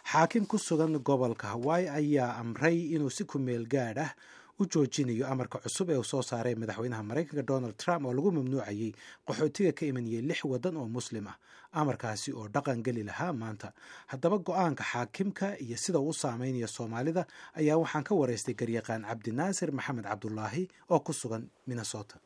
xaakim ku sugan gobolka hawaii ayaa amray inuu si ku meel gaadh ah u joojinayo amarka cusub ee uu soo saaray madaxweynaha maraykanka donald trump oo lagu mamnuucayay qaxootiga ka imanayay lix waddan oo muslim ah amarkaasi oo dhaqan geli lahaa maanta haddaba go-aanka xaakimka iyo sida uu u saameynayo soomaalida ayaa waxaan ka waraystay garyaqaan cabdinaasir maxamed cabdulaahi oo ku sugan minnesota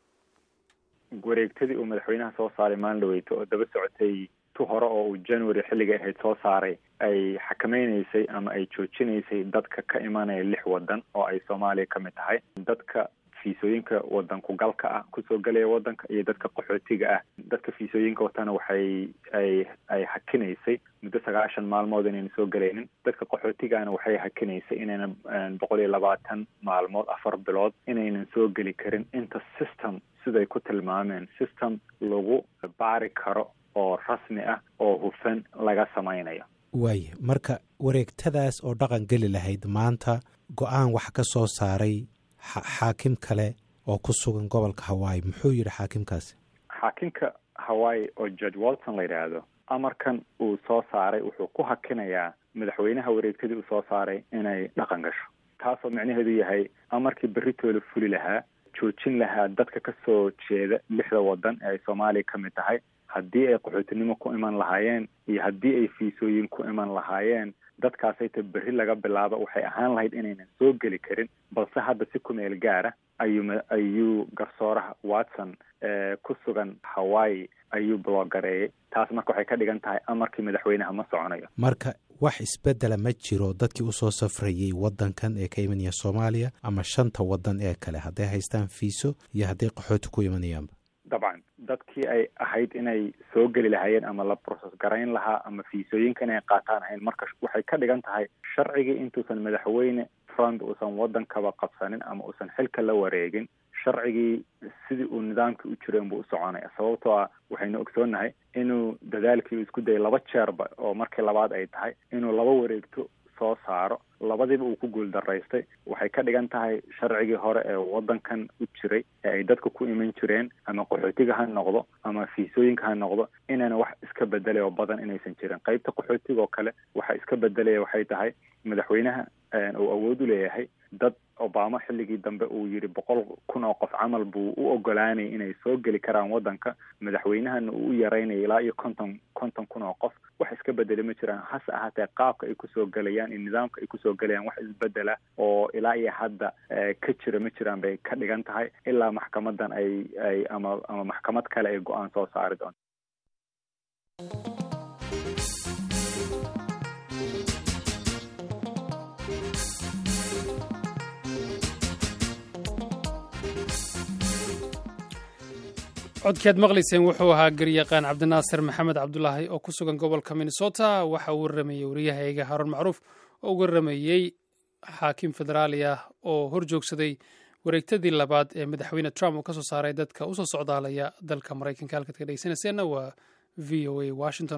wareegtadii uu madaxweynaha soo saaray maalin dhaweyto oo daba socotay tu hore oo uu january xilliga ahayd soo saaray ay xakameynaysay ama ay joojinaysay dadka ka imanaya lix waddan oo ay soomaaliya ka mid tahay dadka fiisooyinka wadanku galka ah kusoo gelaya wadanka iyo dadka qaxootiga ah dadka fiisooyinka watana waxay ay ay hakinaysay muddo sagaashan maalmood inayna soo gelaynin dadka qaxootigana waxay hakinaysay inayna boqol iyo labaatan maalmood afar bilood inaynan soo geli karin inta system siday ku tilmaameen system lagu baari karo oo rasmi ah oo hufan laga samaynayo waaya marka wareegtadaas oo dhaqan geli lahayd maanta go-aan wax ka soo saaray xaakim kale oo ku sugan gobolka hawaii muxuu yidhi xaakimkaasi xaakimka hawaii oo george walton la yidhaahdo amarkan uu soo saaray wuxuu ku hakinayaa madaxweynaha wareegtadii uu soo saaray inay dhaqan gasho taasoo micnaheedu yahay amarkii berritooda fuli lahaa joojin lahaa dadka ka soo jeeda lixda waddan ee ay soomaaliya ka mid tahay haddii ay qaxootinimo ku iman lahaayeen iyo haddii ay fiisooyin ku iman lahaayeen dadkaasayta berri laga bilaabo waxay ahaan lahayd inaynan soo geli karin balse hadda si ku meel gaara ayuu ayuu garsooraha watson ku sugan hawaii ayuu bloogareeyay taas marka waxay ka dhigan tahay amarkii madaxweynaha ma soconayo marka wax isbedela ma jiro dadkii usoo safrayay waddankan ee ka imanaya soomaaliya ama shanta waddan ee kale hadday haystaan fiiso iyo hadday qaxooti ku imanayaanba dabcan dadkii ay ahayd inay soo geli lahaayeen ama la process garayn lahaa ama fiisooyinka inay qaataan ahayn marka waxay ka dhigan tahay sharcigii intuusan madaxweyne trump uusan waddankaba qabsanin ama uusan xilka la wareegin sharcigii sidii uu nidaamkii u jireen buu u soconaya sababtoo ah waxaynu ogsoonnahay inuu dadaalkii uu isku dayay laba jeerba oo markii labaad ay tahay inuu laba wareegto soo saaro labadiiba uu ku guuldaraystay waxay ka dhigan tahay sharcigii hore ee waddankan u jiray ee ay dadka ku iman jireen ama qaxootiga ha noqdo ama fiisooyinka ha noqdo inayna wax iska bedelay oo badan inaysan jirin qaybta qaxootiga oo kale waxa iska bedelaya waxay tahay madaxweynaha uu awood u leeyahay dad obama xilligii dambe uu yidhi boqol kun oo qof camal buu u ogolaanayay inay soo geli karaan waddanka madaxweynahana uu u yaraynaya ilaa iyo konton konton kun oo qof wax iska bedeli ma jiraan hase ahaatee qaabka ay kusoo gelayaan iyo nidaamka ay kusoo gelayaan wax isbedela oo ilaa iyo hadda ka jira ma jiraan bay ka dhigan tahay ilaa maxkamadan ay ay ama ama maxkamad kale ay go-aan soo saari doonto codkaad maqlayseen wuxuu ahaa garyaqaan cabdinaasir maxamed cabdulaahi oo ku sugan gobolka minnesota waxa uu waramayey wariyahayga haruun macruuf oo waramayey xaakim federaali ah oo hor joogsaday wareegtadii labaad ee madaxweyne trump uu ka soo saaray dadka usoo socdaalaya dalka maraykanka halkaad ka dhegeysanayseena waa v o a washington